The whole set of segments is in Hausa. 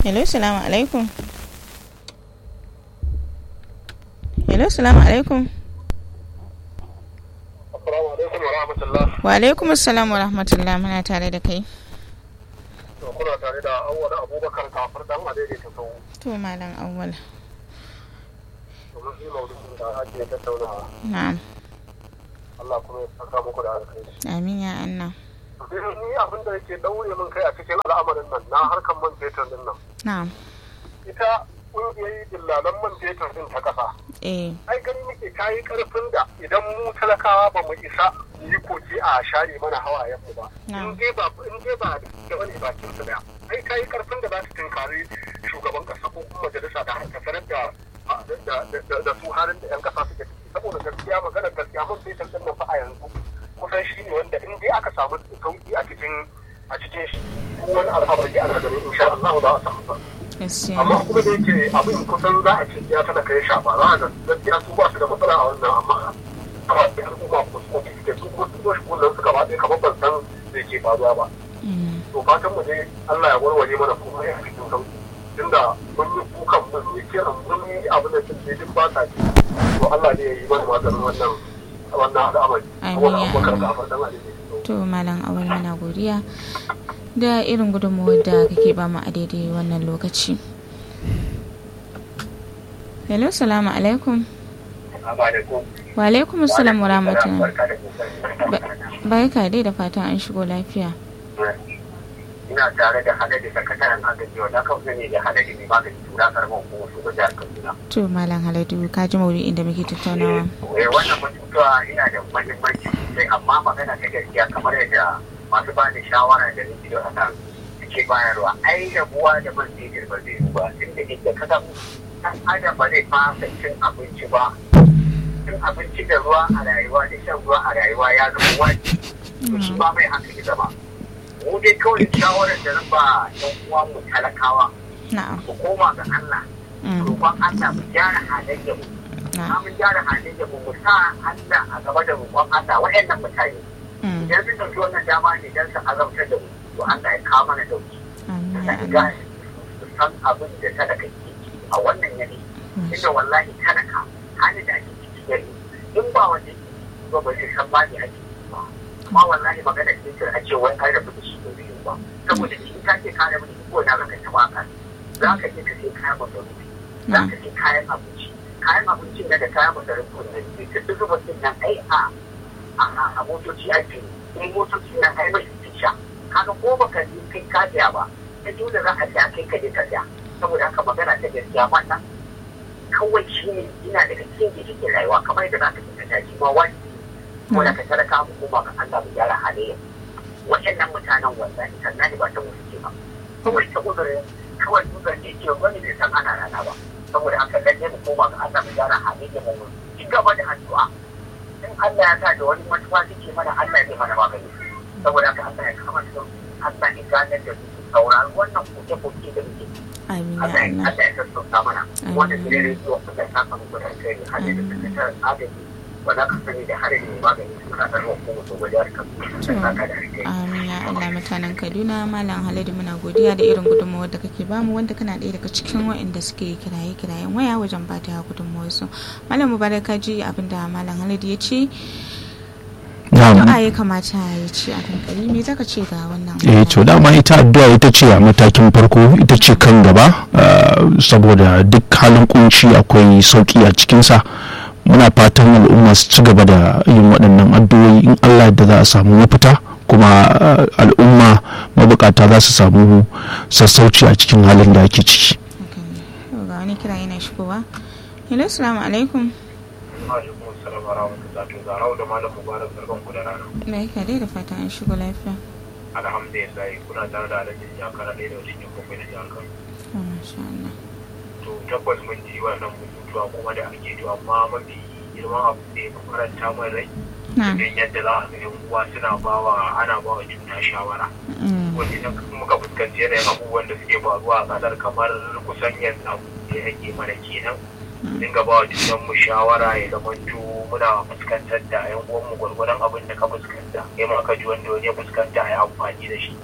hello salamu alaikum hello salamu alaikum Assalamu alaikum wa rahmatullah. wa alaikum assalam wa rahmatullah muna tare da kai To kuna tare da awwal Abubakar kafir dan Adede ta sau. to malam awwal Domin shi maudu'in da ake tattaunawa. na'am Allah kuma ya saka muku da alkhairi. amin ya anna To dai ni abin da yake daure min kai a cikin al'amarin nan na harkar man fetur din nan. na'am Ita ƙungiyoyi dillalan man fetur din ta ƙasa. eh Ai gani muke kayi ƙarfin da idan mu talakawa ba mu isa mu yi koki a share mana hawayen mu ba. Na'am. In dai ba in dai ba da wani bakin su daya. Ai kayi ƙarfin da za su tunkari shugaban ƙasa ko kuma majalisa da haka sanar da da- da da su halin da 'yan ƙasa suke ciki saboda gaskiya magana gaskiya man fetur din nan fa a yanzu kusan shi ne wanda in dai aka samu sauki a cikin a cikin shi wani al'amari ana ganin insha Allah za a samu sauki. gaskiya amma kuma da yake abin kusan za a ce ya tana kai shafa za a ga gaskiya su ba su da matsala a wannan amma kawai da al'umma ko su kuma suke su kuma su zo shi kullum suka ba ɗaya kamar ban san da ke faruwa ba Mm, to fatan mu dai Allah ya warware mana kuma ya cikin sauki tunda mun yi kukan mun yi kiran mun yi abin da sun duk ba sa ji to Allah ne ya yi mana maganin wannan wannan al'amari Amin saboda ya abubakar Allah. da afar dan alheri to malam awal muna godiya da irin gudunmuwar da kake ba mu a daidai wannan lokaci hello salamu alaikum Amma da ko wa alaikum assalam wa rahmatullah barka da kokari barka dai da fatan an shigo lafiya ina tare da hadari sakataren agaji wanda aka fi ne da hadari mai magani tura karɓar hukumar su jihar kaduna. to malam haladu ka ji maudu'in da muke tattaunawa Eh, wannan batutuwa yana da mahimmanci sosai amma magana ta gaskiya kamar yadda masu ba da shawara da nufi da haka suke bayarwa ai rabuwa da man fetur ba zai yi ba tun da inda ka samu ɗan adam ba zai fasa cin abinci ba cin abinci da ruwa a rayuwa da shan ruwa a rayuwa ya zama wajibi to shi ba mai hankali zama mu dai kawai shawarar da zan ba ɗan uwa mu talakawa na'am mu koma ga Allah Mm, roƙon Allah mu gyara halayyar mu na'am mun gyara halayyar mu mu sa Allah a gaba da roƙon Allah waɗannan mutane mm, idan sun ɗauki wannan dama ne don su azabtar da mu to Allah ya kawo mana dauki amin ya da Allah gane su san abin da talaka ke ciki a wannan yanayi inda wallahi talaka halin da ake ciki yare in ba wanda ke ba ba zai san ma ne ake ciki ba amma wallahi magana ce a ce wai an rabu da shi ne biyu ba saboda in ka ce ka rabu da shi ko na zaka taɓa ka za ka je ka sai kayan masarufi za ka sai kayan abinci kayan abincin da kayan masarufi ne da duk zuba din nan ai a a a motoci ake in motoci nan ai mai sha kaga ko baka yi kai ka siya ba ta dole za a siya kai ka je ka siya saboda haka magana ta gaskiya wannan kawai shi ne ina daga cikin gidan rayuwa kamar yadda za ka fita daji ma wani wanda ka talaka mu koma ga Allah mu gyara halayya waɗannan mutanen wallahi sannan ba ta musu ce ba kawai ta uzurin kawai uzurin ne ke wani bai san ana rana ba saboda haka lalle mu koma ga Allah mu gyara halayya mu ci gaba da addu'a in Allah ya sa da wani matuwa take mana Allah ya mana magani saboda haka Allah ya kama su Allah ya ganar da su saurari wannan koke-koke da muke amin ya Allah ya Allah Allah ya sassauta mana wanda ne rediyo da ta samu gudan kai hadin da sakataren agaji wanda ka sani da harin mai magani suna da ruwan kuma su gudanar kan saka da harkai amin ya Allah mutanen Kaduna malam Haladu muna godiya da irin gudunmawar da kake bamu wanda kana ɗaya daga cikin waɗanda suke kiraye kirayen waya wajen ba ta gudunmawar su malam Mubarak ka ji abinda malam Haladu ya ce addu'a ya kamata ya ce a kankari me zaka ce ga wannan eh to dama ita addu'a ita ce a matakin farko ita ce kan gaba ah, saboda duk halin kunci akwai sauki a cikinsa muna fatan al'umma su ci gaba da yin waɗannan addu'o'i in allah da za a samu mafita kuma ah, al'umma mabukata za su samu sassauci a cikin halin da ake ciki Haka ne. Yau ga wani kira yana shigowa hello assalamu alaikum alaikum assalam wa rahmatullahi to zarau da malam mubarak barkan ku da rana me ka dai da fatan an shigo lafiya alhamdulillah kuna tare da alhaji jakara ɗaya da cikin bakwai da jihar kano to masha Allah to tabbas mun ji wannan bututuwa kuma da ake to amma mafi girman abu da ya fi faranta min rai na'am idan yadda za a ga yan uwa suna bawa ana bawa juna shawara Mm, wanda idan muka fuskanci yanayin abubuwan da suke faruwa a kasar kamar kusan yanzu abu da yake mana kenan dinga ba wa junan mu shawara ya zamanto muna fuskantar da yan uwan mu gwargwadon abin da ka fuskanta kai ma ka ji wanda wani ya fuskanta ya amfani da shi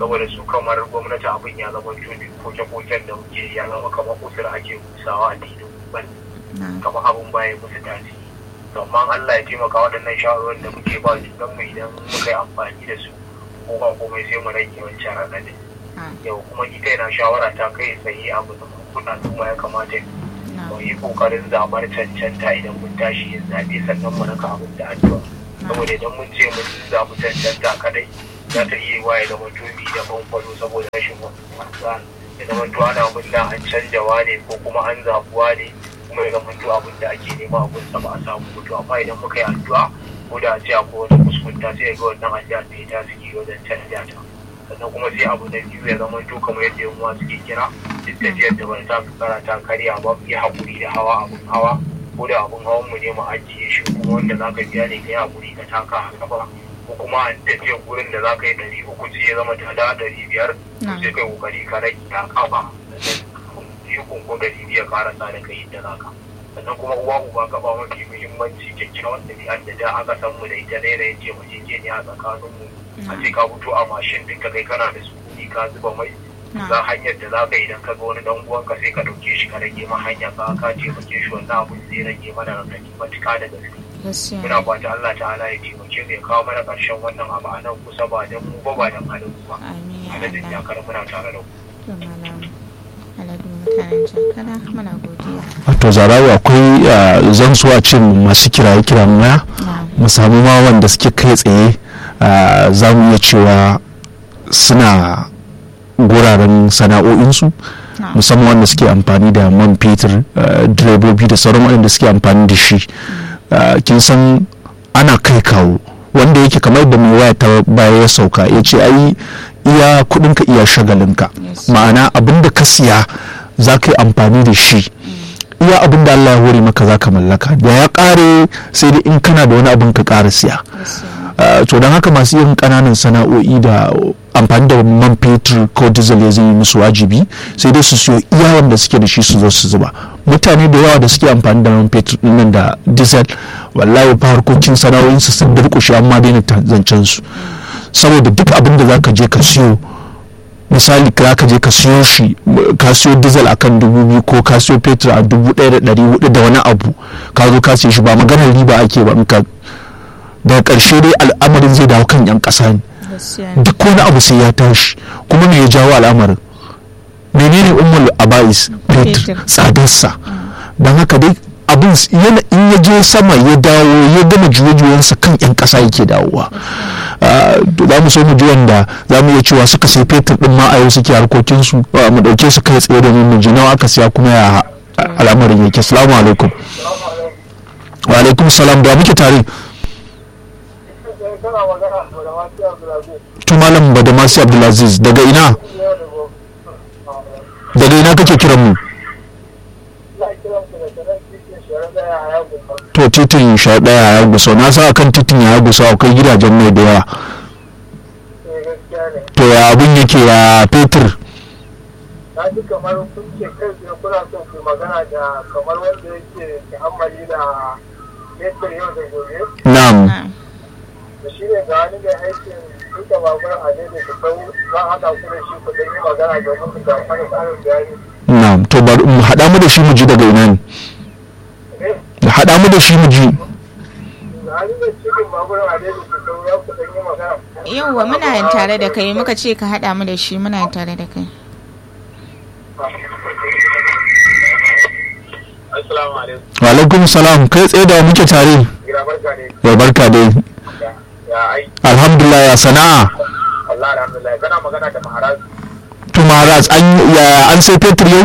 saboda su kamar gwamnati abin ya zama tuni koke-koken da muke ya zama kamar kusur ake kusawa a dinin ban kamar abin baya musu tasiri amma Allah ya taimaka waɗannan shawarwarin da muke ba junan mu idan muka yi amfani da su ko ba komai sai mu rage wancan raɗaɗin yau kuma ita yana shawara ta kai tsaye abu da kuna kuma ya kamata mu yi kokarin zaɓar cancanta idan mun tashi yin zaɓe sannan mu raka abin da addu'a saboda idan mun ce mun zaɓi cancanta kadai za ta iya wa ya zama tumi da bankwalo saboda rashin wasa ya zama to ana murna an canjawa ne ko kuma an zaɓuwa ne kuma ya zama to abin da ake nema abin sa ba a samu mutu amma idan muka yi addu'a ko da a ce akwai wani kuskunta sai ga wannan addu'a ta yi tasiri wajen canja ta sannan kuma sai abu na biyu ya zama to kamar yadda yan uwa suke kira duk tafiyar da bata ta kara ta karya ba mu yi haƙuri da hawa abun hawa ko da abun hawan mu ne mu ajiye shi kuma wanda za ka biya ne ka yi haƙuri ka taka a gaba ko kuma an tafiyar gurin da za ka yi ɗari uku ce ya zama ta da ɗari biyar sai kai ƙoƙari ka rage ta kafa sannan ko ɗari biyar karasa da kai da za ka sannan kuma uwa uba gaba mafi muhimmanci kyakkyawan ɗabi'ar da da aka san mu da ita ne da yace mu je ne a tsakanin mu a ce ka fito a mashin ɗin ka kai kana da sukuni ka zuba mai za hanyar da za ka idan ka ga wani dan uwanka sai ka ɗauke shi ka rage ma hanya ka ka taimake shi wannan abun zai rage mana raɗaɗi matuƙa da gaske muna fata Allah ta'ala ya taimake mu ya kawo mana ƙarshen wannan abu a nan kusa ba dan mu ba ba dan halin ba a nan da jakar muna tare da ku wato zarawa akwai zan so a ce masu kiraye kiran waya mu samu ma wanda suke kai tsaye za mu iya cewa suna guraren sana'o'insu musamman wanda suke amfani da man fetur direbobi da sauran waɗanda suke amfani da shi kin san ana kai kawo wanda yake kamar da mai waya ta baya ya sauka ya ce ai iya kudinka iya shagalinka ma'ana abin da ka siya za ka yi amfani da shi iya abin da Allah ya hore maka za ka mallaka da ya kare sai dai in kana da wani abin ka kara siya to don haka masu yin kananan sana'o'i da amfani da man fetur ko diesel ya zai musu wajibi sai dai su siyo iya wanda suke da shi su zo su zuba mutane da yawa da suke amfani da man fetur nan da diesel wallahi fa harkokin sana'o'insu sun durkushe amma daina zancen su saboda duk abin da zaka je ka siyo misali ka ka je ka siyo shi ka siyo diesel akan dubu biyu ko ka siyo fetur a dubu ɗaya da ɗari hudu da wani abu ka zo ka siyo shi ba maganar riba ake ba in ka daga ƙarshe dai al'amarin zai dawo kan 'yan ƙasa ne duk wani abu sai ya tashi kuma me ya jawo al'amarin menene ummul abais fetur tsadarsa don haka dai abin in ya je sama ya dawo ya gama juye-juyensa kan 'yan ƙasa yake dawowa za mu so mu ji wanda za mu iya cewa suka sai fetur din ma a yau suke harkokinsu mu ɗauke su kai tsaye domin mu ji nawa aka siya kuma ya al'amarin yake salamu alaikum wa alaikum salam da muke tare tu malam badamasi abdulaziz daga ina daga ina kake kiran mu to titin sha daya ya gusa na sa akan titin ya gusa akwai gidajen mai da yawa to ya abun yake ya fetur na ji kamar kun ce kai tsaye kuna son ku magana da kamar wanda yake ta'ammali da fetur yau da gobe na'am da shi ne ga wani mai aikin duka babur a daidai ku sau za a haɗa ku da shi ku ɗan yi magana domin ku ga mana tsarin bayani na'am to bari mu haɗa mu da shi mu ji daga ina ne haɗa mu da shi mu ji yauwa muna yin tare da kai muka ce ka haɗa mu da shi muna yin tare da kai wa alaikum salam kai tsaye da muke tare ya barka dai alhamdulillah ya sana'a to maharaz an ya an sai fetur yau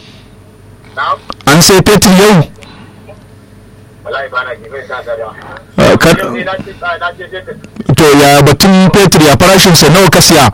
an sai fetur yau to ya batun fetur ya farashin sa nawa ka siya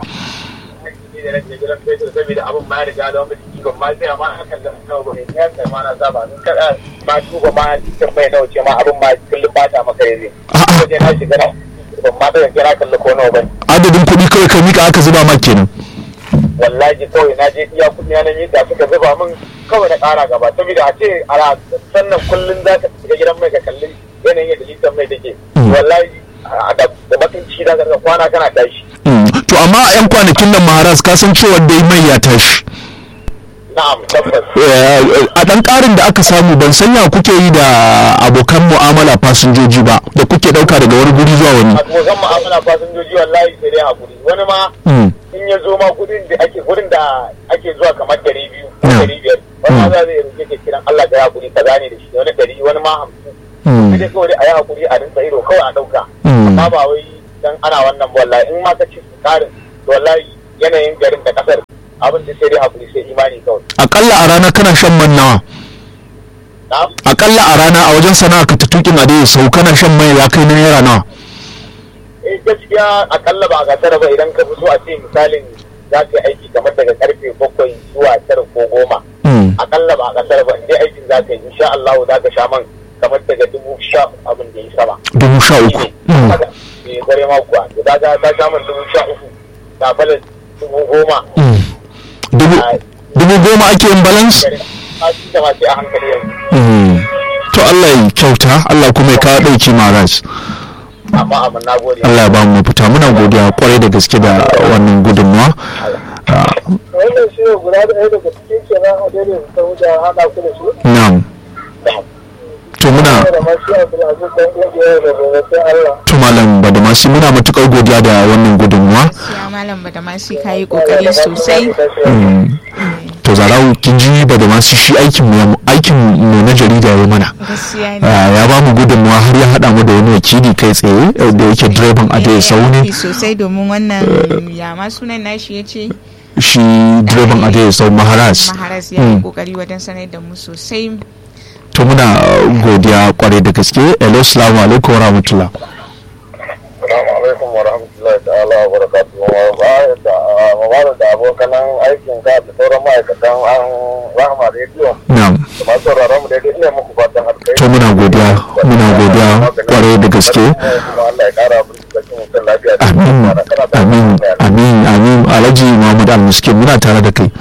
adadin kuɗi kawai ka mika aka zuba ma kenan wallahi kawai na je iya kuɗi na yi da suka zuba min kawai na ƙara gaba saboda a ce a sannan kullum za ka shiga gidan mai ka kalli yanayin yadda litan mai take wallahi da bakin ciki za ka kwana kana tashi to amma a 'yan kwanakin nan maharas ka san cewa dai mai ya tashi na'am tabbas Eh, a ɗan ƙarin da aka samu ban sanya kuke yi da abokan mu'amala fasinjoji ba da kuke ɗauka daga wani guri zuwa wani a tsoron mu'amala fasinjoji wallahi sai dai hakuri wani ma Mm. in ya zo ma gudun da ake gurin da ake zuwa kamar dari biyu ko Yeah. dari biyar wani ma za zai roƙe ka kiran Allah da hakuri kaza ne da shi wani dari wani ma hamsin Mm. sai dai kawai dai a yi hakuri a rinsa ido kawai a ɗauka Mm. amma ba wai dan ana wannan ba wallahi in ma ka ci su ƙarin to wallahi yanayin garin da ƙasar abin da sai dai hakuri sai imani kawai akalla a rana kana shan man nawa na'am akalla a rana a wajen sana'a ka ta tukin ade sau kana shan mai ya kai na naira nawa eh gaskiya akalla ba a gasar ba idan ka fito a ce misalin za ka yi aiki kamar daga karfe bakwai zuwa tara ko goma Mm. akalla ba a kasar ba inda aikin za ka yi insha Allah za ka sha man kamar daga dubu sha abin da ya sama dubu sha uku Mm. haka eh gare ma kuwa da ka ta sha man dubu sha uku ta balas dubu goma Mm. dubu dubu goma ake yin balance gare ma shi da ma sai a hankali yanzu Mm. to Allah ya kyauta Allah kuma ya kawo ɗauki maras amma amma na gode Allah ya ba mu mafita muna godiya kwarai da gaske da wannan gudunmawa Ah, wannan shi ne guda ɗaya daga cikin kenan a daidai da sau da haɗa ku da shi na'am to muna da masu abdulaziz dan ƙungiyar da gobe Allah to malam badamasi muna matukar godiya da wannan gudunmawa Siya malam Badamasi ka yi kokari sosai. Mm. to zarau kin ji badamasi shi aikin mu aikin mu na jarida ya mana Gaskiya ne. Ah, ya ba mu gudunmawa har ya haɗa mu da wani wakili kai tsaye eh, da yake direban a da sau ne aiki sosai domin wannan ya ma sunan nashi ya ce shi direban a da sau maharas maharas ya yi Mm. kokari wajen sanar da mu sosai to muna uh, godiya kwarai da gaske hello salamu alaikum wa rahmatullah Assalamu alaikum wa rahmatullahi ta'ala wa barakatuhu wa ba da mabara da abokanan aikin ka da sauran ma'aikatan an rahama rediyo na'am da masu sauraron mu daidai ina muku fatan alkai to muna godiya muna godiya kwarai da gaske kuma Allah ya kara mu cikin mutum lafiya da amin kana da amin amin amin alhaji muhammad al-miskin muna tare da kai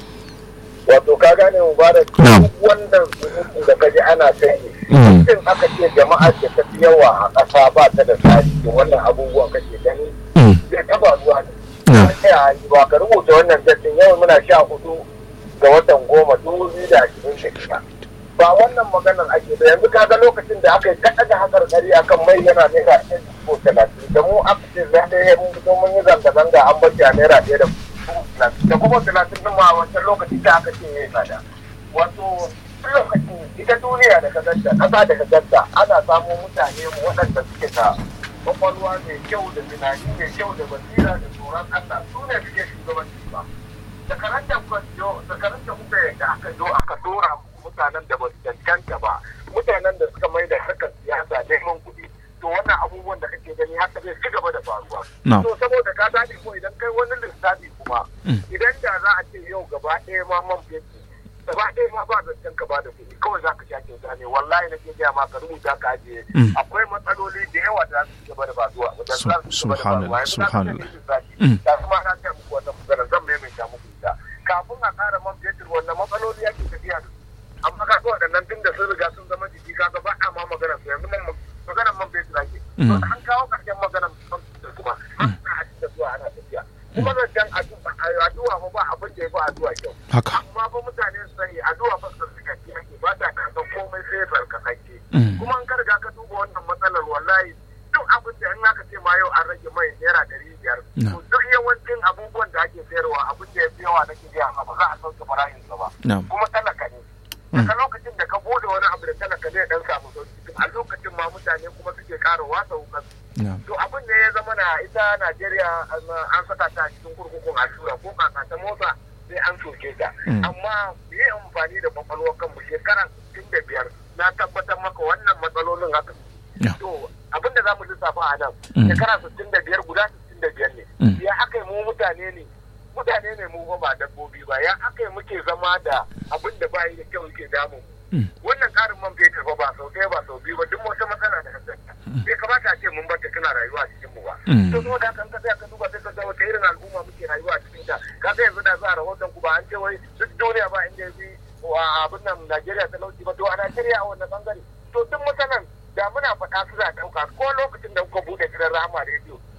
wato ka gane mubarak Na'am. duk wannan surutun da kaji ana kai Mm. mutum aka ce jama'a ce ta fi yawa a ƙasa ba ta da tsari da wannan abubuwan kake gani Mm. zai taba zuwa ne Na'am. ya yi ba ka rubuta wannan dattin yau muna sha hudu ga watan goma dubu biyu da ashirin da shida ba wannan maganar ake da yanzu kaga lokacin da aka yi kaɗa da hakar kari akan mai yana naira ɗaya ko talatin da mu aka ce za ta yi mun fito mun yi zanga-zanga an bace a naira ɗaya da talatin da kuma talatin ɗin ma a wancan lokaci da aka ce ya yi tsada wato tun lokacin ita duniya da ka ganta ƙasa da ka ganta ana samo mutane waɗanda suke da kwakwalwa mai kyau da tunani mai kyau da basira da tsoron Allah su ne suke shugabanci ba da karanta kuka jo da karanta kuka yadda aka zo aka dora muku mutanen da ba su cancanta ba mutanen da suka mai da harkar siyasa neman kuɗi to wannan abubuwan da kake gani haka zai ci gaba da faruwa No. to saboda ka gane ko idan kai wani lissafi kuma idan da za a ce yau gaba ɗaya ma man fetur gaba ɗaya ma ba zancen ka ba da kuɗi kawai za ka sha kyauta ne wallahi na ke gaya ma ka rubuta ka ajiye Mm. akwai matsaloli da yawa da za su ci gaba da faruwa da za su ci gaba da Subhanallah, faruwa. Yanzu za ka subhanallah. gani lissafi. Mm. da kuma na ce muku wata magana zan maimaita muku ita kafin a ƙara man fetur wannan matsaloli ake tafiya da su amma ka ga waɗannan tun da sun riga sun zama jiki ka ga ba a ma magana su yanzu man maganar man fetur ake to Mm. an kawo ƙarshen maganar man fetur kuma an a da zuwa ana tafiya kuma zancen addu'a addu'a fa ba abin da ya fi addu'a kyau haka amma fa mutane su sani addu'a fa su suka ci ake ba ta kasan komai sai barkatacce Mm. kuma an ka riga ka duba wannan matsalar wallahi duk abin da in aka ce ma yau an rage mai naira ɗari biyar No. to duk yawancin abubuwan da ake sayarwa abin da ya fi yawa nake gaya ma ba za a sauke farashinsa ba na'am kuma talaka ne daga lokacin da ka bude wani abu da talaka zai dan samu sauki a lokacin ma mutane kuma suke ƙara wasa wukan na'am to abin da ya zama na ita Najeriya an an saka ta a cikin kurkukun allura ko kaka ta motsa sai an soke ta Mm. amma yi amfani da kwakwalwar kanmu shekara 65 na tabbatar maka wannan matsalolin haka Yeah. to abin da za mu lissafa a nan Mm. shekara 65 guda 65 ne Mm. ya aka yi mu mutane ne mutane ne mu fa ba dabbobi ba ya aka yi muke zama da abin da ba yi da kyau yake damu Mm. wannan karin man fetur fa ba sau ɗaya ba sau biyu ba duk wata matsala da kasanta bai kamata a ce mun bata tana rayuwa a cikin mu ba Mm. to saboda haka in ka tsaya ka duba sai ka ga wata irin al'umma muke rayuwa a cikin ta ka ga yanzu da za a rahoton ku ba an ce wai duk duniya ba inda ya fi wa abin nan Najeriya talauci ba to a Najeriya a wannan bangare to duk mutanen da muna faɗa su za ɗauka ko lokacin da kuka buɗe gidan Rahama rediyo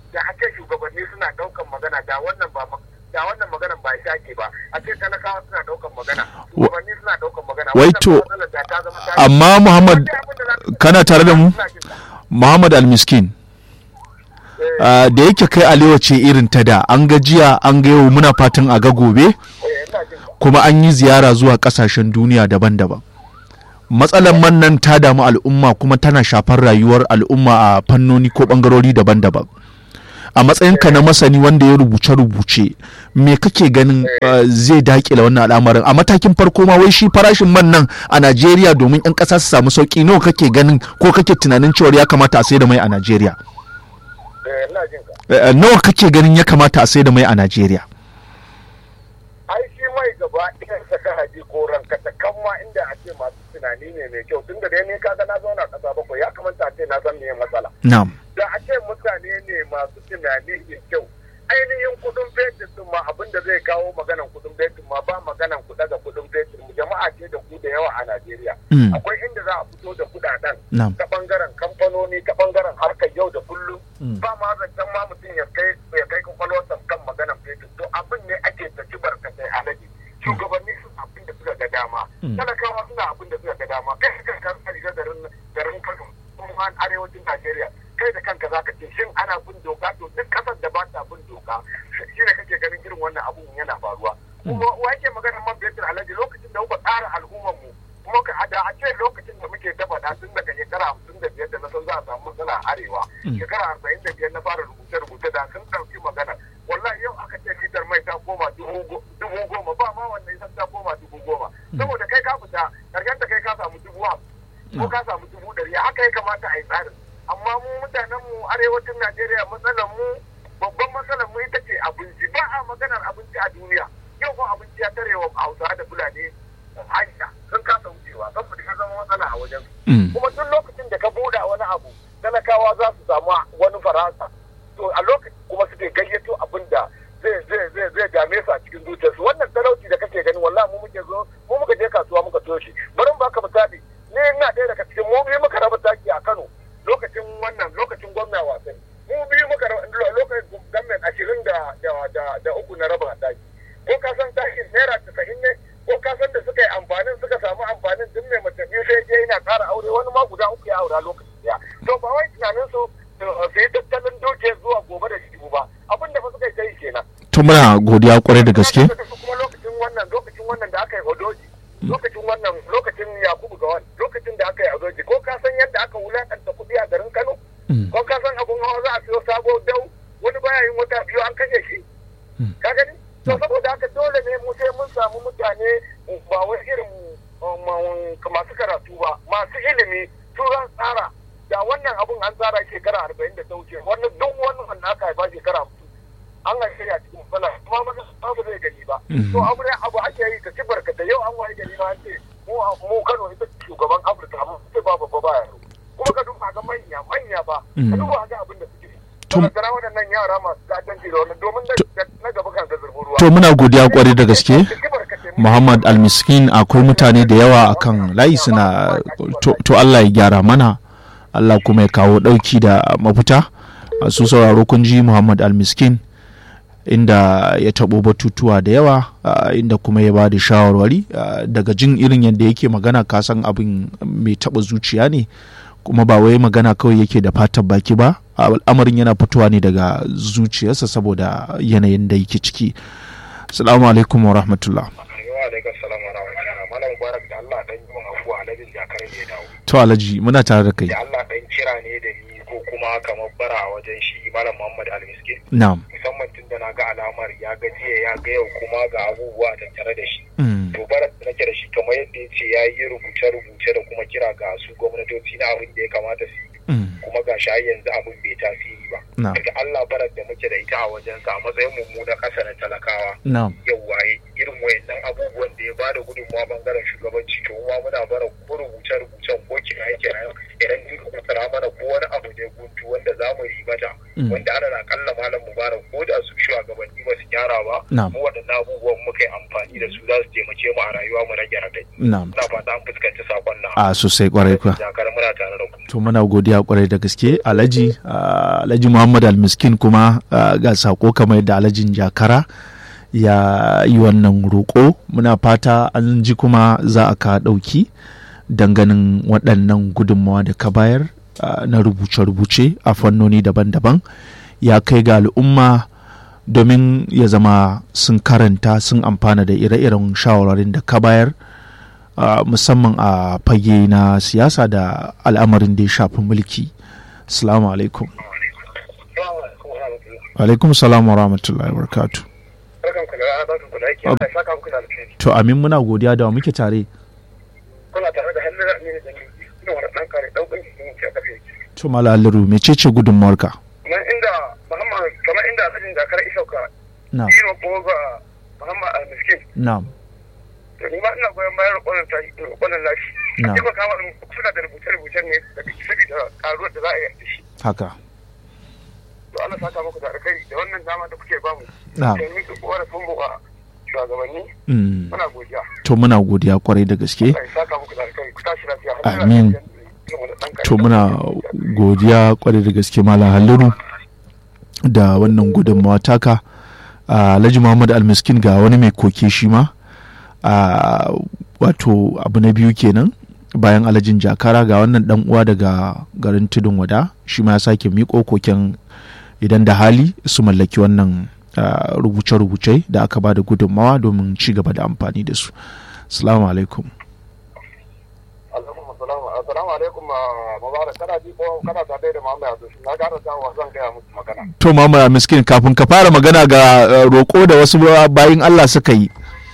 da ake shugabanni suna daukan magana da wannan ba da wannan maganan ba ya shake ba a ce talakawa suna daukan magana shugabanni suna daukan magana Wai to, amma Muhammad kana tare da mu Muhammad Almiskin Uh, da yake kai alewa ce irin ta da an ga jiya an ga yau muna fatan a ga gobe kuma an yi ziyara zuwa kasashen duniya daban-daban matsalar man nan ta damu al'umma kuma tana shafar rayuwar al'umma a fannoni ko bangarori daban-daban a matsayinka na masani wanda ya rubuce-rubuce me kake ganin uh, zai dakila wannan al'amarin a matakin farko ma wai shi farashin man nan a najeriya domin 'yan ƙasa su samu sauki nawa kake ganin ko kake tunanin cewar ya kamata a sai da mai a najeriya Uh, nawa kake ganin ya kamata a sai da mai a Najeriya? ai shi mai gaba ɗayan saka haji ko ranka ta kamma inda a ce masu tunani ne mai kyau tunda dai ni kaga na zauna ƙasa bakwai ya kamata a ce na san me matsala Na'am. da a ce mutane ne masu tunani mai kyau ainihin kudin fetur din ma abin da zai kawo maganan kudin fetur ma ba maganan ku daga kudin fetur mu jama'a ce da ku da yawa a Najeriya Mm. akwai inda za a fito da kudaden Na'am. ta bangaren kamfanoni ta bangaren harkar yau da kullum Mm. ba ma zancen ma mutum ya kai ya kai kwakwalwarsa kan maganan fetur to abin ne ake ta ci barkatai alaji shugabanni suna abin da suka ga dama Mm. talakawa suna abin da suka ga dama kai ka kan riga garin garin Kano kuma arewacin Najeriya kai da kanka zaka ce shin ana bin doka to duk kasar da ba ta bin doka shi ne kake ganin irin wannan abun yana faruwa kuma wa yake maganar man fetur alaji lokacin da kuka tsara al'ummar mu kuma ka da a ce lokacin da muke ta faɗa tun daga shekara hamsin da biyar da na san za a samu matsala a arewa shekara arba'in da biyar na fara rubuce-rubuce da sun ɗauki magana wallahi yau aka ce litar mai ta koma dubu go- dubu goma ba ma wannan isan ta koma dubu goma saboda kai ka fita karshen da kai ka samu dubu hamsin ko ka samu dubu ɗari haka ya kamata a yi tsarin amma mu mutanen mu arewacin najeriya matsalar mu babban matsalar mu ita ce abinci ba a maganar abinci a duniya yau ko abinci ya tare wa hausawa da fulani hanya sun kasa wucewa saboda ya zama matsala a wajen su Mm. kuma duk lokacin da ka buɗa wani abu talakawa za su samu wani faransa to a lokacin kuma suke gayyato abin da zai zai zai zai dame su a cikin zuciyarsu wannan talauci da kake gani wallahi mu muke zo mu muka je kasuwa muka toshe bari ba ka misali ni ina ɗaya daga cikin mu biyu muka raba taki a Kano lokacin wannan lokacin gwamna wasan mu biyu muka raba lo- lokacin gwamnan ashirin da da da da uku na raba taki ko ka san takin naira casa'in ne ko ka san da suka yi amfanin suka samu amfanin duk mai mace biyu sai je yana ƙara aure wani ma guda uku ya aura lokaci daya to ba wai tunanin su uh, su yi tattalin dukiyar zuwa gobe da shi ba abin da fa suka yi ta yi kenan To muna godiya kwarai da gaske. kuma lokacin wannan lokacin wannan da aka yi odoji lokacin wannan lokacin yakubu gawan lokacin da aka yi odoji ko ka san yadda aka wulakanta kuɗi a garin kano Mm. ko ka san abun hawa za a siyo sabo dau wani baya yin wata biyu an kashe shi Mm. ka gani to saboda haka dole ne mu sai mun samu mutane ba wai irin um, um, masu karatu ba masu ilimi su zan tsara da wannan abun an tsara shekara arba'in da ta wuce wannan duk wani wanda aka haifa shekara hamsin an haife ya cikin matsala kuma maza ba zai gani ba Mhm. to abu ne abu ake yi ka ci barkata yau an waye gari na ce mu mu Kano ita ce shugaban Afirka mu ce ba babba ba yaro kuma ka duba ga manya manya ba ka Mhm. duba ga abin da suke Tum- to da waɗannan yara masu gadanci da wannan domin na- na gaba kan ga zurbin ruwa To muna godiya kwarai da gaske. Muhammad Almiskin akwai mutane da yawa akan layi suna to, to Allah ya gyara mana Allah kuma ya kawo ɗauki da mafita su sauraro kun ji Muhammad Almiskin inda ya taɓo batutuwa da yawa ah, inda kuma ya ba da shawarwari ah, daga jin irin yadda yake magana kasan abin mai taɓa zuciya ne kuma ba wai magana kawai yake da fatan baki ba al'amarin yana fitowa ne daga zuciyarsa saboda yanayin da yake ciki salamu alaikum wa rahmatullah Wa alaikum salam wa rahmatullah. Malam Mubarak da Allah dan yi min afuwa alhajin jakar ne ya dawo. to alhaji muna tare da kai Da Allah dan kira ne da ni ko kuma kamar bara a wajen shi Malam Muhammad Al-Miskin. na'am Musamman tun da na ga alamar ya ga jiya ya ga yau kuma ga abubuwa tattare da shi. Mm, To bara da nake da shi kamar yadda ya ce ya yi rubuce-rubuce da kuma kira ga su gwamnatoci na abin da ya kamata su yi. mm, Kuma ga shi har yanzu abin bai tasiri ba. na'am Daga Allah barar da muke da ita a wajensa a matsayin mu na ƙasa na talakawa. na'am yauwa irin wayannan abubuwan da ya ba da gudunmawa bangaren shugabanci to ma muna bara ko rubuce rubucen ko kira kira idan ni ka tsara mana ko wani abu ne guntu wanda za mu ribata Mm. wanda ana na kalla malam mubarak ko da su shugabanni ba su gyara ba Na'am. mu waɗannan abubuwan muka yi amfani da su za su taimake mu a rayuwa mu rage radai na'am ina fata an fuskanci sakon nan a sosai kwarai kuwa jakar muna tare da ku to muna godiya kwarai da gaske alhaji alhaji muhammad almiskin kuma ga sako kamar yadda alhajin jakara ya yi wannan roƙo muna fata an ji kuma za a ka ɗauki danganin waɗannan gudunmawa da ka bayar na rubuce-rubuce a fannoni daban-daban ya kai ga al'umma domin ya zama sun karanta sun amfana da ire-iren shawararin da ka bayar Uh, musamman a uh, fage na siyasa da al'amarin da ya shafi mulki salamu alaikum alaikum salam wa rahmatullahi wa barakatu to amin muna godiya da muke tare kuna tare da hannun amini da ina wani ɗan kare ɗan ƙungi sun ce kafe to mala aliru mece ce gudunmuwarka kamar inda muhammad kamar inda alhajin dakar isauka na yi ko ga muhammad al-miskin na to ni ma ina goyon bayan roƙonin ta roƙonin lashi Na. a taimaka wa suna da rubuce-rubucen ne da saboda karuwar da za a yi da shi haka to Allah saka muku da alkai da wannan dama da kuke bamu Na. da yi korafin mu a shugabanni Mm. muna godiya to muna godiya kwarai da gaske Allah ya saka muku da alkai ku tashi lafiya har Amin. to muna godiya kwarai da gaske malam halliru da wannan gudunmawa taka a alhaji muhammad almiskin ga wani mai koke shi ma a wato abu na biyu kenan bayan alhajin jakara ga wannan dan uwa daga garin tudun wada shi ma ya sake miƙo koken idan da hali su mallaki wannan ah, rubuce-rubuce da aka ba da gudunmawa domin ci gaba da amfani da su salamu alaikum Assalamu alaikum Mubarak kana ji ko kana tare da Muhammad Abdul na gara dawowa zan gaya musu magana to mama miskin kafin ka fara magana ga uh, roƙo da wasu bayin Allah suka yi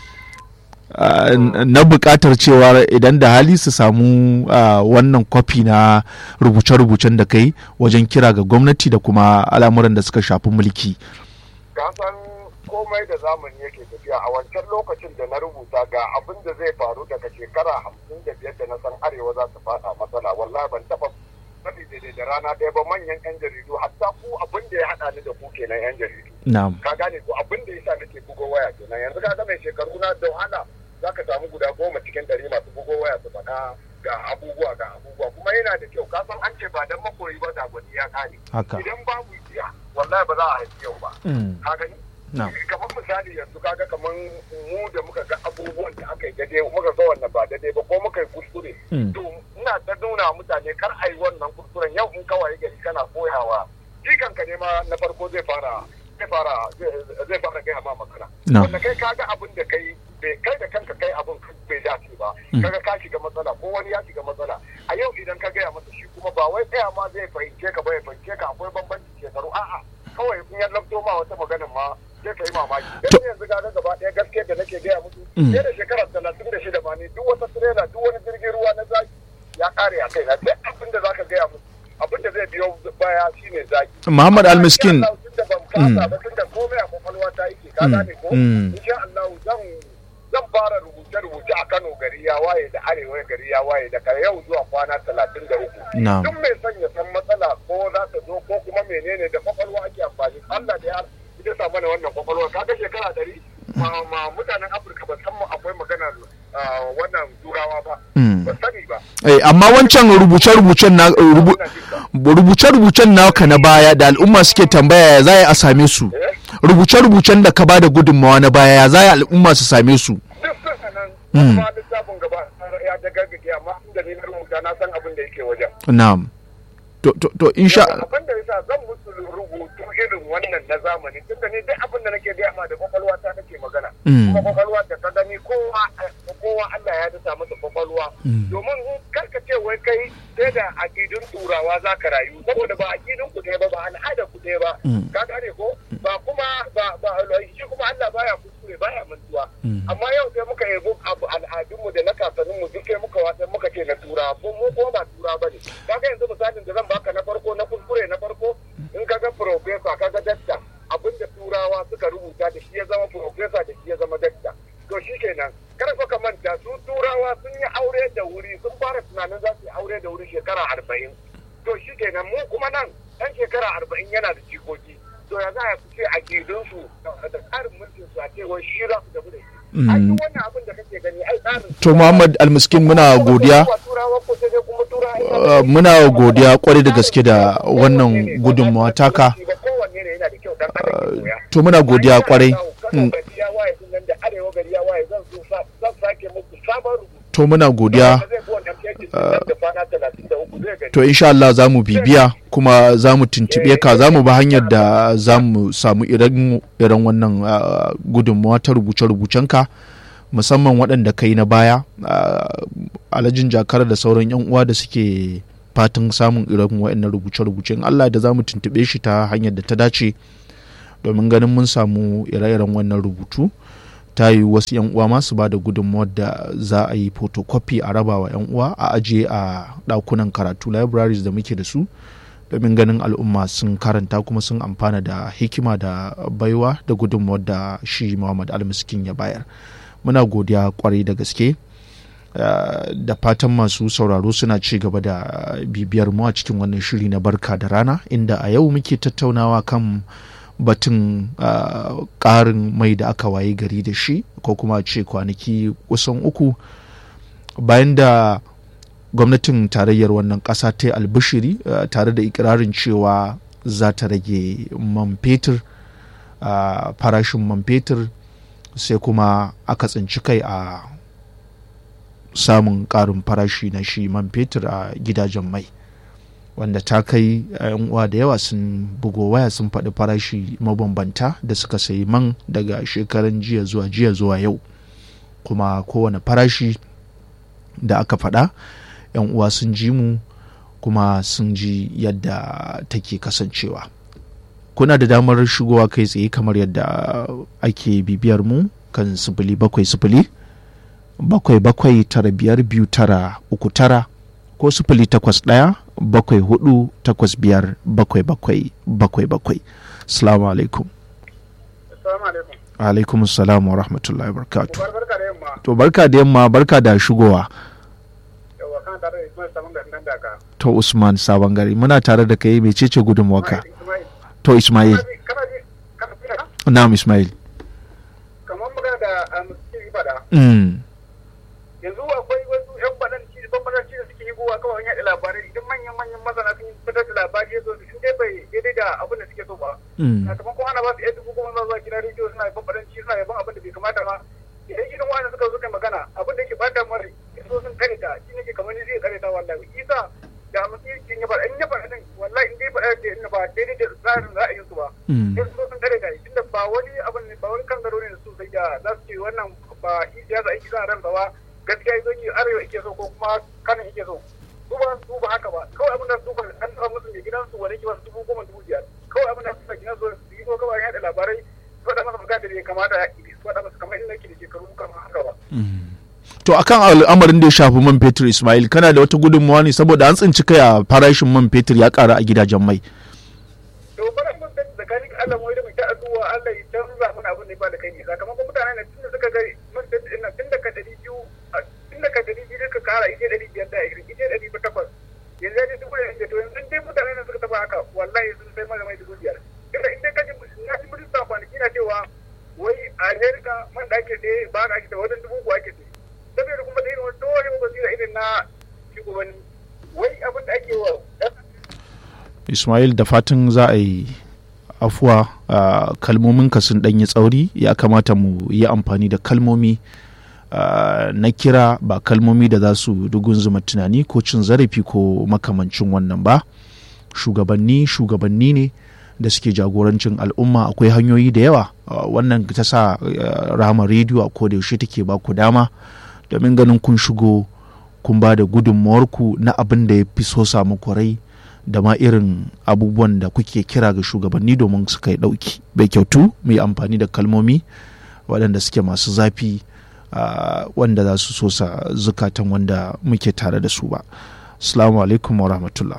uh, n- na buƙatar cewa idan da hali su samu uh, wannan kwafi na rubuce-rubucen da kai wajen kira ga gwamnati da kuma al'amuran da suka shafi mulki ka san komai da zamani yake tafiya a wancan lokacin da na rubuta ga abin da zai faru daga shekara hamsin da biyar da na san arewa za ta fada matsala wallahi ban taba faɗi daidai da rana ɗaya ba manyan yan jaridu hatta ku abin da ya haɗa ni da ku kenan yan jaridu na'am ka gane ko abin da yasa nake bugo waya kenan yanzu ka ga mai shekaru na da wahala za ka samu guda goma cikin ɗari masu bugo waya su faɗa ga abubuwa ga abubuwa kuma yana da kyau ka san an ce ba dan makoyi ba da gwani ya kare haka idan babu jiya wallahi ba za a haifi yau ba Mm, ka gani na'am kamar misali yanzu kaga kamar mu da muka ga abubuwan da aka yi daidai muka ga wannan ba daidai ba ko muka yi kuskure Mm. to ina ta nuna wa mutane kar a yi wannan kuskuren yau in kawai gari kana koyawa jikan ka ne ma na farko zai fara zai fara zai fara gaya ma magana Na. wanda kai kaga abin da kai bai kai da kanka kai abin bai dace ba Mm. kaga ka shiga matsala ko wani ya shiga matsala a yau idan ka gaya masa shi kuma ba wai tsaya ma zai fahimce ka ba ya fahimce ka akwai bambanci shekaru a'a kawai in ya lafto ma wata maganin ma sai ka yi mamaki To- dan yanzu ga gaba ɗaya gaskiya da nake gaya musu Mm. sai da shekara talatin da shida ma ne duk wata tirela duk wani jirgin ruwa na zaki ya kare a kaina duk abin da zaka gaya musu abin da zai biyo baya shine zaki Muhammad Almiskin. Insha Allah, tunda ban kasa ba tunda komai a kwakwalwa ta yake ka Mm. gane ko Mm. insha Allah zan zan fara rubuce-rubuce a Kano gari ya waye da Arewa gari ya waye daga yau zuwa kwana talatin da uku. Na'am. Duk mai son ya san matsala ko za ta zo ko kuma menene da kwakwalwa ake amfani. Allah da ya ita sa mana wannan kwakwalwa kaga shekara ɗari ma ma mutanen Afirka ba san mu akwai maganar ah, wannan turawa ba. Mm. Ba sani ba. Eh, amma wancan rubuce-rubucen na rubu- Ina jin ka. rubuce-rubucen naka na baya da al'umma suke tambaya ya za a same su Eh? rubuce-rubucen da ka ba da gudunmawa na baya ya za al'umma su same su duk suna nan Mm. kuma littafin gaba ya da gaggage amma inda ni na rubuta na san abin da yake wajen na'am to to to insha abin da yasa zan musu rubutu irin wannan na zamani tunda ni duk abin da nake gaya ma da kwakwalwa ta nake magana Mm. kuma kwakwalwa da ka gani kowa kowa Allah ya dasa masa kwakwalwa domin in kar ka ce wai kai sai da akidun turawa za ka rayu saboda ba akidun ku ɗaya ba ba al'ada ku ɗaya ba Mm. ka gane ko ba kuma ba ba shi kuma Allah baya kuskure baya mantuwa amma yau sai muka yabo abu al'adunmu da na kakanninmu duk sai muka wasa muka ce na tura ko mu kuma ba tura ba ne kaga yanzu misalin da zan baka na farko na kuskure na farko in kaga professor kaga dakta abinda turawa suka rubuta da shi ya zama professor da shi ya zama dakta to shi kenan kar fa ka manta su turawa sun yi aure da wuri sun fara tunanin za su yi aure da wuri shekara arba'in to shi kenan mu kuma nan ɗan shekara arba'in yana da jikoki to ya za a ce a gidinsu da tsarin mulkin su a ce wai shi za su tafi da shi ai duk wannan abin da kake gani ai tsarin to Muhammad Almiskin muna godiya turawa ko sai dai kuma turawa uh, muna godiya kwarai da gaske da wannan gudunmawa taka kowanne ne yana da kyau dan adam ya koya to muna godiya kwarai Kano Mm, gari ya waye din nan da arewa gari ya waye zan zo sa- zan sake muku sabon rubutu to muna godiya zai bi wannan yankin nan da kwana talatin da uku zai gani to insha Allah za mu bibiya kuma za mu tuntuɓe ka za mu ba hanyar da za mu samu irin irin wannan uh, gudunmawa ta rubuce-rubucenka musamman waɗanda kai na baya uh, alhajin jakar da sauran 'yan uwa da suke fatan samun irin waɗannan rubuce-rubucen Allah da za mu tuntuɓe shi ta hanyar da ta dace domin ganin mun samu ire-iren wannan rubutu ta yi wasu 'yan uwa masu ba da gudunmawar da za a yi photocopy a raba wa 'yan uwa a ajiye a ɗakunan karatu libraries da muke da su domin ganin al'umma sun karanta kuma sun amfana da hikima da baiwa da gudunmawar da shi muhammad almiskin ya bayar muna godiya kwarai da gaske Uh, da fatan masu sauraro suna ci gaba da bibiyar mu a cikin wannan shiri na barka da rana inda a yau muke tattaunawa kan batun uh, ƙarin mai da aka waye gari da shi ko kuma ce kwanaki kusan uku bayan da gwamnatin tarayyar wannan ƙasa ta yi albishiri uh, tare da ikirarin cewa za ta rage man fetur farashin man fetur sai kuma aka tsinci kai a samun ƙarin farashi na shi man fetur a gidajen mai wanda ta kai yan uwa da yawa sun bugo waya sun faɗi farashi mabambanta da suka sayi man daga shekaran jiya zuwa jiya zuwa yau kuma kowane farashi da aka faɗa yan uwa sun ji mu kuma sun ji yadda take kasancewa kuna da damar shigowa kai tsaye kamar yadda ake bibiyar mu kan sifili bakwai sifili bakwai bakwai tara biyar biyu tara uku tara ko sifili takwas ɗaya bakwai hudu takwas biyar bakwai bakwai bakwai bakwai salamu alaikum assalamu alaikum alaikum salam wa rahmatullahi wa barakatu barka da yamma to barka da yamma barka da shigowa yawa kana tare da Ismail Saman da nan da ka to usman sabon gari muna tare da kai mecece gudunmuwarka Ismail to ismail kana ji kana ji kana na'am ismail kamar magana da amsi fada mm. yanzu akwai wasu yan badanci da bambanci da suke higowa kawai yaɗa labarai idan manyan manyan masana sun fitar da labari ya zo su dai bai daidai da abin da suke so ba Mm. sakamakon ana ba su yan dubu kuma za zuwa gidan rediyo suna bambanci suna yaban abin da bai kamata ba idan irin wani suka zo kai magana abin da ke bata mara so sun kare ta shi ne ke kamar ni zai kare ta wallahi isa da mutum kin ya faɗa in ya faɗa din wallahi in dai faɗa da in ba daidai da tsarin ra'ayinsu ba Mm. sai su zo sun kare ta tunda ba wani abin ne ba wani kan zaro ne da su sai da za su ce wannan ba shi siyasa aiki sa ran ba gaskiya yazo ki arewa yake so ko kuma kanin yake so su ba su ba haka ba kawai abin da su ba an tsara musu ne gidansu wani ke wasu dubu goma dubu biyar kawai abin da su gidan su su yi ko kawai yaɗa labarai su faɗa masa magana da bai kamata su faɗa masa kamar inda yake da shekaru kamar haka ba. to akan al'amarin da ya shafi man fetur ismail kana da wata gudunmawa ne saboda an tsinci kai a farashin man fetur ya ƙara a gidajen mai to bara mun san tsakanin Allah mu da mu ta addu'a Allah ya canza mana abin da ba da kai ne sakamakon mutane ne tunda suka ga mun san ina tun da ka dari biyu tun da ka dari biyu ka kara ije dari biyar da ije dari ba takwas yanzu ya dubu da to yanzu dai mutane ne suka taba haka wallahi sun sai mana mai dubu biyar inda in dai ka ji na ji mutum sa kwanaki na cewa wai a Amerika man da ake da ba na ake da wajen dubu ko ake da saboda kuma da irin wani dole basira irin na shugabanni wai abin da ake wa ismail da fatan za a yi afuwa a kalmominka sun ɗanyi tsauri ya kamata mu yi amfani da kalmomi ah, na kira ba kalmomi da za su dugunzuma tunani ko cin zarafi ko makamancin wannan ba shugabanni shugabanni ne da suke jagorancin al'umma akwai hanyoyi da yawa ah, wannan ta sa ah, rama rediyo a koda yaushe take ba ku dama domin ganin kun shigo kun ba da gudunmawarku na abin da ya fi so samu rai da ma irin abubuwan da kuke kira ga shugabanni domin su kai ɗauki bai kyautu mu yi amfani da kalmomi waɗanda suke masu zafi ah, wanda za su sosa zukatan wanda muke tare da su ba assalamu alaikum wa rahmatullah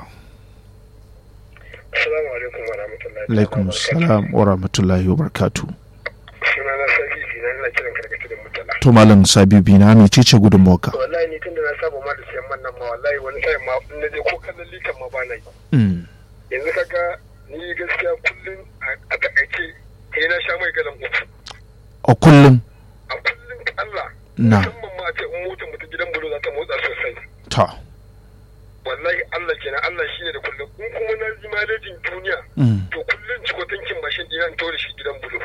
Assalamu alaikum wa rahmatullahi. alaikum salam wa rahmatullahi wa barakatu Suna na Sabi Jina ina kiran karkata da mutala. to malam sabibi na mece ce gudunmawarka To wallahi ni tunda na saba ma da siyan man nan ma wallahi wani sai ma in na je ko kallon likan ma ba na yi. Mm, Yanzu kaga ni gaskiya kullum a takaice kai na sha mai galan uku. a kullum A kullum Allah. Na. Musamman ma a ce in motar mutum gidan bulo za ta motsa sosai. ta Wallahi Allah in kuma na ji malejin duniya Mm. to kullum cikotankin mashin ɗina in tori shi gidan bulo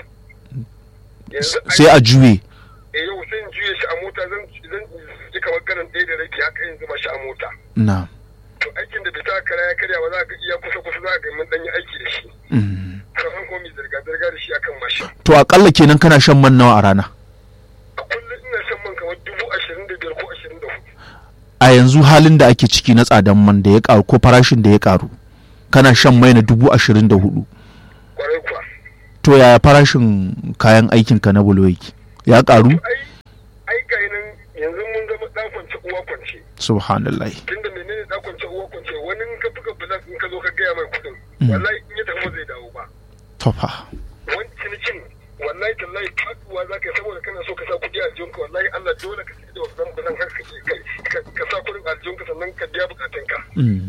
yanzu sai a juye a yau sai in juye shi a mota zan zan ji kamar ganin ɗaya da rabi haka in zuba shi a mota na to aikin da bai ta kara ya karya ba za ka iya kusa kusa za ka ga mun dan yi aiki da shi Mm. sauran kuma mai zirga zirga da shi akan mashin to akalla kenan kana shan man nawa a rana a kullum ina shan man kamar dubu ashirin da biyar ko ashirin da hudu a yanzu halin da ake ciki na tsadan man da ya karu ko farashin da ya karu kana shan mai na dubu ashirin da hudu kwarai kuwa to yaya farashin kayan aikinka na bulo yake ya karu ai ai ga nan yanzu mun zama dan kwance uwa kwance subhanallah tunda menene dan kwance uwa kwance wani in ka buga bulan in ka zo ka gaya mai kudin Mm. wallahi in ya tafi ba zai dawo ba tofa wani cinikin wallahi tallahi faduwa za ka yi saboda kana so ka sa kudi a aljihunka wallahi Allah dole ka sai da wannan bulan har ka ka ka sa kudin aljihunka sannan ka biya bukatunka Mm.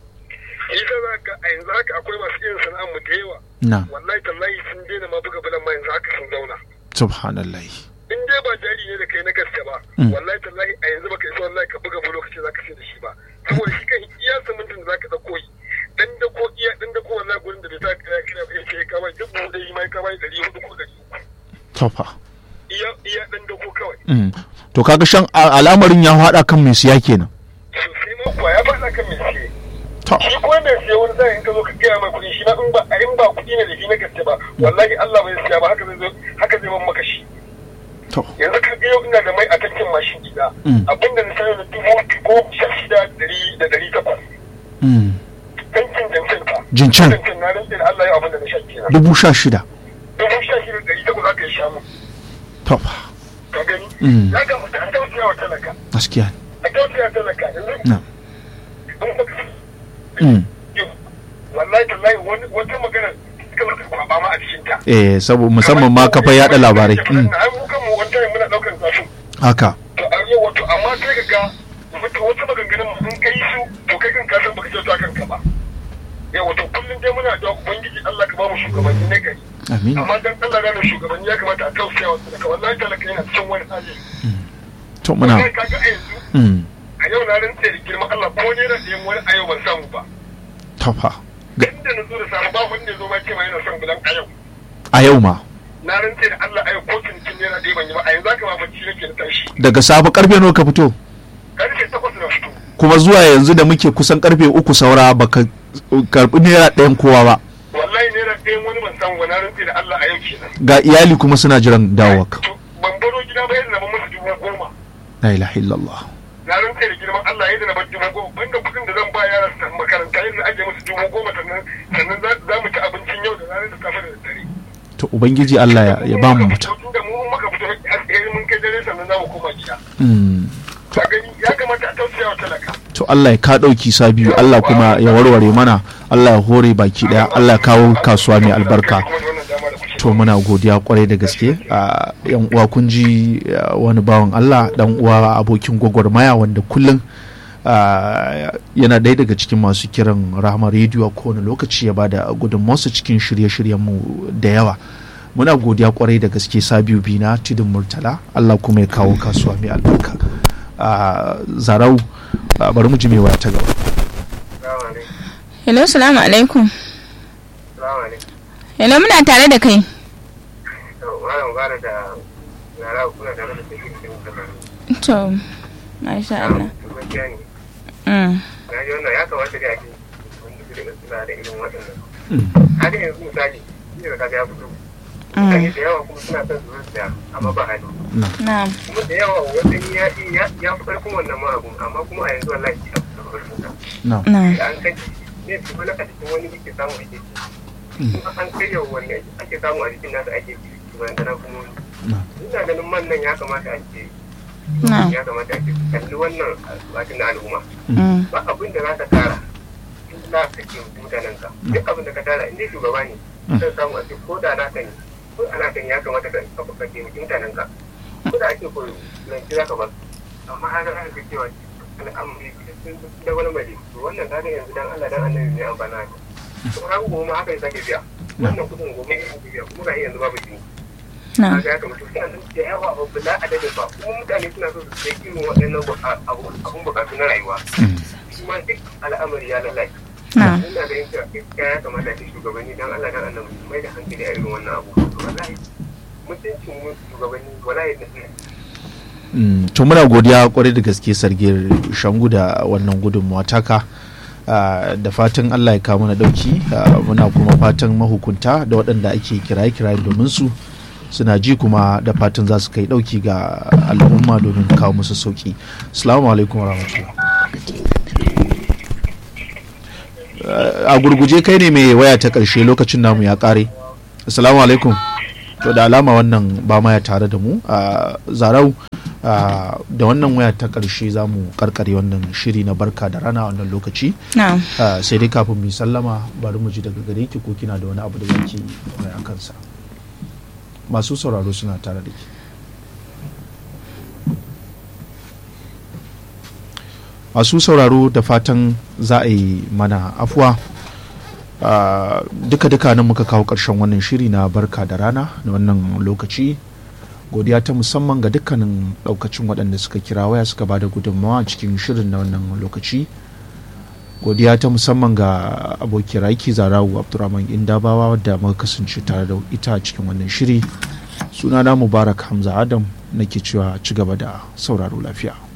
ita za ka a yanzu haka akwai masu irin sana'ar mu da yawa na wallahi tallahi sun daina ma buga bulan ma yanzu haka sun zauna subhanallah in dai ba jari ne da kai na gaske ba Mm. wallahi tallahi a yanzu baka isa wallahi ka buga bulo kace zaka sai da shi ba saboda shi kan iya samuntin da zaka dauko yi dan da ko iya dan da ko wallahi gurin da bai ta kira kira ba sai ka bai dubu da yi mai ka bai 400 ko 300 tofa iya iya dan da ko kawai Mm. to kaga shan a- al'amarin ya haɗa kan mai siya kenan sosai ma kuwa ya faɗa kan mai siye to shi ko mai siye wani zai in ka zo ka gaya mai kuɗi shi ma in ba a in ba kuɗi ne da shi na gaske ba wallahi Allah bai siya ba haka zai zo haka zai ban maka shi to yanzu ka ga yau ina da mai a tankin mashin gida Mm. abinda na sayo da dubu goma sha shida dari da dari takwas Mm. tankin jancin fa Jincin. jancin na rantse da Allah ya abin da na sha kenan dubu sha shida dubu sha shida dari takwas aka yi sha mu tofa ka gani Mm. ya kamata a tausaya wa talaka gaskiya a tausaya wa talaka yanzu na in baka Mm. wallahi tallahi wani wata magana kamar ka kwaba ma a cikin ta eh saboda musamman ma kafa yada labarai Mm. ai mu kanmu wani time muna daukar zafin haka to a yau wato amma kai ka ga wata wasu maganganun in kai su to kai kan kasan baka kyauta kanka ba yau wato kullum dai muna da ubangiji Allah ka ba mu shugabanni na gari amin amma dan Allah gane shugabanni ya kamata a tausaya wa talaka wallahi talaka yana cikin wani hali to muna kai kaga a yanzu Mm. a yau na rantse da girman Allah ko ne da yin wani a yau ban samu ba tofa Ga- inda na zo da samu ba wanda ya zo ma ce ma yana son bulan a yau a yau ma na rantse da Allah a yau ko cinikin naira ɗaya ban yi ba a yanzu haka ma bacci nake na tashi daga safe karfe nawa ka fito karfe takwas na fito kuma zuwa yanzu da muke kusan karfe uku saura baka karbi naira ɗayan kowa ba wallahi naira ɗayan wani ban samu ba na rantse da Allah a yau kenan ga iyali kuma suna jiran dawowarka To, ban baro gida ba yadda na ban musu dubu goma la ilaha illallah na rantse da girman Allah yadda na bar dubu goma banda kuɗin da zan ba yaran su makaranta yadda ake musu dubu goma sannan sannan za za mu ci abincin yau da ranar da safe da daddare to ubangiji Allah ya, ya ba mu mutum da mu in muka fito har mun kai dare sannan za mu koma gida Mm. ka gani ya kamata a tausaya wa talaka to Allah ya ka ɗauki sa biyu Allah kuma ya warware mana Allah ya hore baki ɗaya Allah ya kawo kasuwa mai albarka to muna godiya kwarai da gaske a yan uwa kun ji ah, wani bawan Allah dan uwa abokin gwagwarmaya wanda kullum ah, yana ɗaya daga cikin masu kiran rahama rediyo a kowane lokaci ya bada gudunmawarsa cikin shirye-shiryenmu da yawa muna godiya kwarai da gaske sabiu bina tudun murtala Allah kuma ya kawo kasuwa mai albarka a zarau ah, bari mu ji mai waya ta gaba hello salamu alaikum hello muna tare da kai to masha Allah mm. ya kamata da ake wanda su daga suna da irin waɗannan har yanzu misali shi da kaga ya fito mutane da yawa kuma suna son su zuciya amma ba hali na'am kuma da yawa wani ya ya ya fi ƙarfin wannan ma abun amma kuma a yanzu wallahi ya fi ƙarfin sa na na'am da an kai ne su wani a cikin wani yake samu ake ci kuma an kai yau wani ake samu a jikin nasa ake ci kuma yana kuma wani ina ganin man nan ya kamata a ce na'am ya kamata a ce kalli wannan al'adun na al'umma mm. ba abin da za ka tara in za ka ce mutanen ka duk abin da ka tara in dai shugaba ne zan samu a ce ko da naka ne ko a naka ne ya kamata ka ka ka taimaki mutanen ka ko da ake koyo nan za ka ba su amma har an ga cewa al'amari sun da wani mai to wannan kaga yanzu dan Allah dan annabi ne amfana ka to har gobe ma haka ya sake biya wannan kudin gobe ya sake biya kuma ga yanzu babu jini na'am kaga ya kamata suna nan da yawa ba bila adadin ba kuma mutane suna so su sai irin waɗannan abun bukatu na rayuwa kuma duk al'amari ya lalace na ina ganin cewa gaskiya ya kamata ce shugabanni dan Allah dan Allah mai da hankali a irin wannan abu wallahi mutuncin mu shugabanni wallahi da Mm, to muna godiya kwarai da gaske sargir shangu da wannan gudunmawa taka Ah, da fatan allah ya kawo mana dauki Ah, muna kuma fatan mahukunta da waɗanda ake kiraye-kiraye domin su suna ji kuma da fatan za su kai dauki ga al'umma domin kawo musu sauki assalamu alaikum warahmatullahi Ah, a gurguje kai ne mai waya ta ƙarshe lokacin namu ya ƙare assalamu alaikum to da alama wannan ba ma ya tare da mu a zarau a, da wannan waya ta ƙarshe za mu karkare wannan shiri na barka da rana a wannan lokaci na a, sai dai kafin mu yi sallama bari mu ji daga gare ki ko kina da wani abu da zaki mai a kansa masu sauraro suna tare da ki masu sauraro da fatan za a yi mana afuwa Uh, duka-duka nan muka kawo ƙarshen wannan shiri na barka da rana na wannan lokaci godiya ta musamman ga dukkanin ɗaukacin waɗanda suka kira waya suka ba da gudunmawa cikin shirin na wannan lokaci godiya ta musamman ga abokin raiki zarawu abdurrahman indabawa wadda muka kasance tare da ita a cikin wannan shiri sunana mubarak hamza adam nake cewa ci gaba da sauraro lafiya